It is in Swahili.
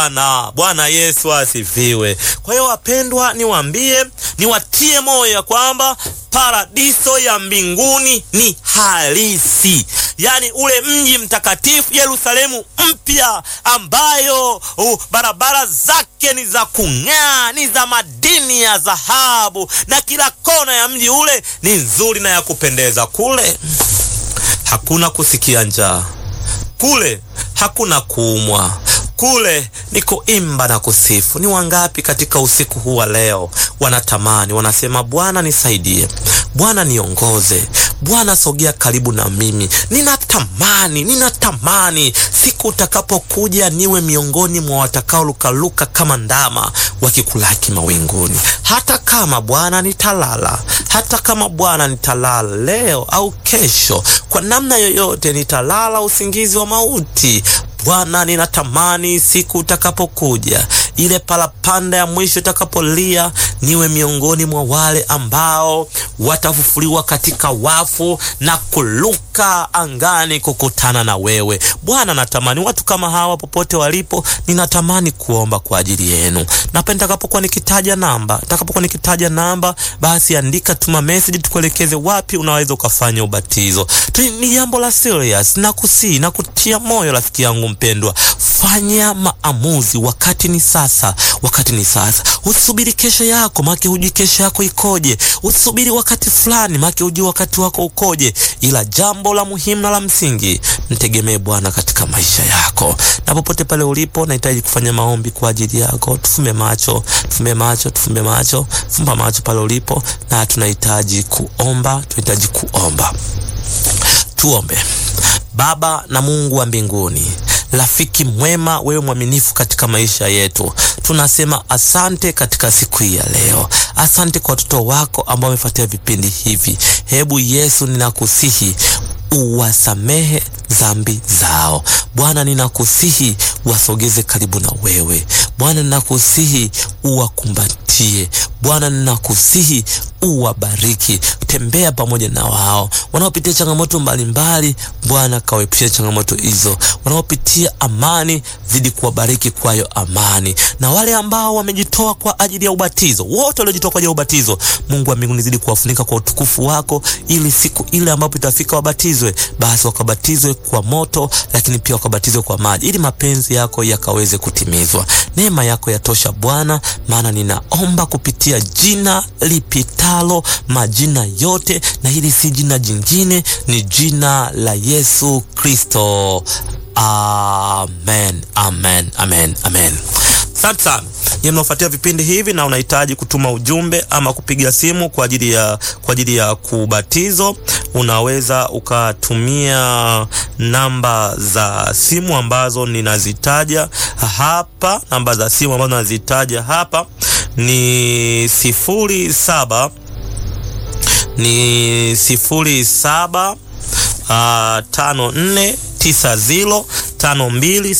na Bwana Yesu asifiwe. Kwa hiyo wapendwa, niwaambie, niwatie moyo ya kwamba paradiso ya mbinguni ni halisi, yaani ule mji mtakatifu Yerusalemu mpya, ambayo uh, barabara zake ni za kung'aa, ni za madini ya dhahabu, na kila kona ya mji ule ni nzuri na ya kupendeza. Kule hakuna kusikia njaa, kule hakuna kuumwa kule ni kuimba na kusifu. Ni wangapi katika usiku huu wa leo wanatamani, wanasema, Bwana nisaidie, Bwana niongoze, Bwana sogea karibu na mimi. Ninatamani, ninatamani siku utakapokuja niwe miongoni mwa watakaolukaluka kama ndama wakikulaki mawinguni. Hata kama Bwana nitalala, hata kama Bwana nitalala leo au kesho, kwa namna yoyote nitalala usingizi wa mauti Bwana, ninatamani siku utakapokuja, ile parapanda ya mwisho itakapolia, niwe miongoni mwa wale ambao watafufuliwa katika wafu na kuluka angani kukutana na wewe Bwana. Natamani watu kama hawa popote walipo, ninatamani kuomba kwa ajili yenu. Napenda nitakapokuwa nikitaja namba, nitakapokuwa nikitaja namba, basi andika, tuma message, tukuelekeze wapi unaweza ukafanya ubatizo. Ni jambo la serious, na kusii na kutia moyo rafiki yangu mpendwa, fanya maamuzi. Wakati ni sasa, wakati ni sasa. Usubiri kesho yako, maana hujui kesho yako ikoje. Usubiri wakati fulani, maana hujui wakati wako ukoje. Ila jambo la muhimu na la msingi, mtegemee Bwana katika maisha yako, na popote pale ulipo, nahitaji kufanya maombi kwa ajili yako. Tufumbe macho, tufumbe macho, tufumbe macho, fumba macho pale ulipo, na tunahitaji kuomba, tunahitaji kuomba. Tuombe. Baba na Mungu wa mbinguni, rafiki mwema, wewe mwaminifu katika maisha yetu, tunasema asante katika siku hii ya leo. Asante kwa watoto wako ambao wamefuatia vipindi hivi. Hebu Yesu, ninakusihi uwasamehe dhambi zao Bwana, ninakusihi wasogeze karibu na wewe Bwana, ninakusihi uwakumbatie Bwana, ninakusihi uwabariki, tembea pamoja na wao wanaopitia changamoto mbalimbali. Bwana, kawaepushe changamoto hizo. Wanaopitia amani, zidi kuwabariki kwayo amani, na wale ambao wamejitoa kwa ajili ya ubatizo, wote waliojitoa kwa ajili ya ubatizo, Mungu wa mbinguni, zidi kuwafunika kwa utukufu wako, ili siku ile ambapo itafika wabatizwe, basi wakabatizwe kwa moto, lakini pia wakabatizwe kwa maji, ili mapenzi yako yakaweze kutimizwa. Neema yako yatosha Bwana, maana ninaomba kupitia jina lipitalo majina yote, na hili si jina jingine, ni jina la Yesu Kristo. Amen, amen, amen, amen. Asante sana nyie mnaofuatia vipindi hivi na unahitaji kutuma ujumbe ama kupiga simu kwa ajili ya kwa ajili ya kubatizo, unaweza ukatumia namba za simu ambazo ninazitaja hapa. Namba za simu ambazo ninazitaja hapa ni sifuri saba ni sifuri saba uh, tano nne tisa zilo tano mbili